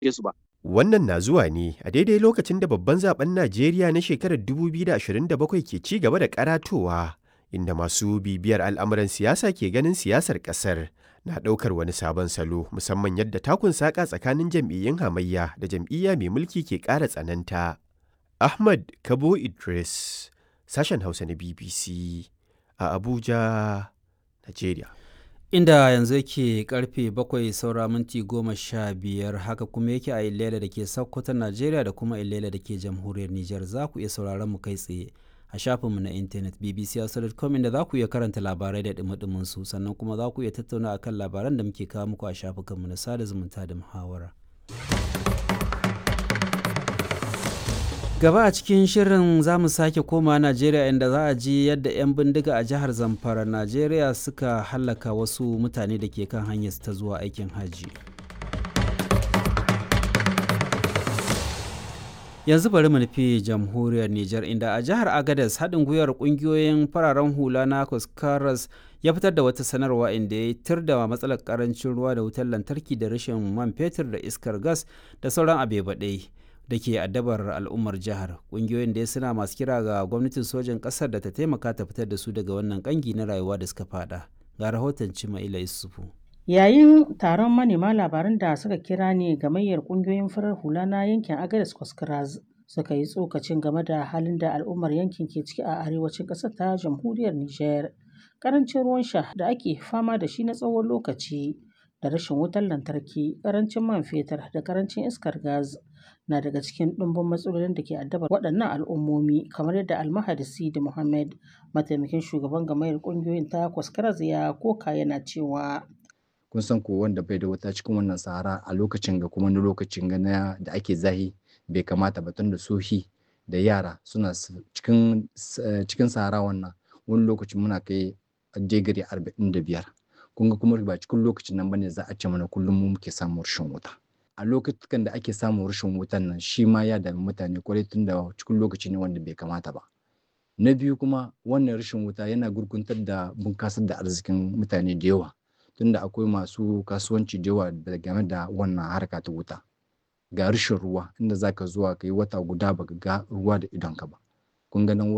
su ba. Wannan na zuwa ne a daidai lokacin da babban zaben Najeriya na shekarar 2027 ke ci gaba da karatowa, inda masu bibiyar al'amuran siyasa ke ganin siyasar ƙasar na ɗaukar wani sabon salo musamman yadda takun saƙa tsakanin jam'iyyun hamayya da jam'iyya mai mulki ke ƙara tsananta. Ahmad Kabo Idris, sashen Hausa na BBC a Abuja, Najeriya. inda yanzu yake karfe bakwai saura minti goma sha biyar haka kuma yake a ilela da ke sokoto najeriya da kuma ilela da ke jamhuriyar niger za ku iya sauraron mu kai tsaye a shafinmu na intanet bbc.com inda za ku iya karanta labarai da dumi su sannan kuma za ku iya tattauna akan labaran da muke kawo muku a shafukanmu na sada zumunta da muhawara gaba a cikin shirin za mu sake koma najeriya inda za a ji yadda 'yan bindiga a jihar zamfara najeriya suka hallaka wasu mutane da ke kan hanyar ta zuwa aikin hajji yanzu bari mu nufi jamhuriyar niger inda a jihar agadez haɗin gwiwar ƙungiyoyin fararen hula na kuskaras ya fitar da wata sanarwa inda ya tir da matsalar karancin ruwa da wutar lantarki da rashin man fetur da iskar gas da sauran abe baɗai da ke addabar al'ummar jihar ƙungiyoyin da suna masu kira ga gwamnatin sojan ƙasar da ta taimaka ta fitar da su daga wannan ƙangi na rayuwa da suka fada ga rahoton cimaila yusufu yayin taron manema labaran da suka kira ne gamayyar ƙungiyoyin farar hula na yankin agadas kwaskras suka yi tsokacin game da halin da al'ummar yankin ke ciki a arewacin ƙasar ta jamhuriyar niger ƙarancin ruwan sha da ake fama da shi na tsawon lokaci da rashin wutar lantarki ƙarancin man fetur da ƙarancin iskar gas na daga cikin ɗumbin matsalolin da ke addabar waɗannan al'ummomi kamar yadda almahadi sidi muhammad mataimakin shugaban gamayar ƙungiyoyin ta kwaskaraz ya koka yana cewa kun san ko wanda bai da wuta cikin wannan sahara a lokacin ga kuma na lokacin ga na da ake zahi bai kamata ba da sohi da yara suna cikin cikin sahara wannan wani lokacin muna kai digiri arba'in da biyar kun ga kuma ba cikin lokacin nan bane za a ce mana kullum mu muke samun rashin wuta a lokacin da ake samun rashin wutan nan shi ma ya dami mutane kwarai tun da cikin lokaci ne wanda bai kamata ba na biyu kuma wannan rashin wuta yana gurguntar da bunkasar da arzikin mutane da yawa tunda akwai masu kasuwanci da yawa da game da wannan harka ta wuta ga rashin ruwa inda zaka zuwa ka yi wata guda baka ga ruwa da idonka ba kun ga nan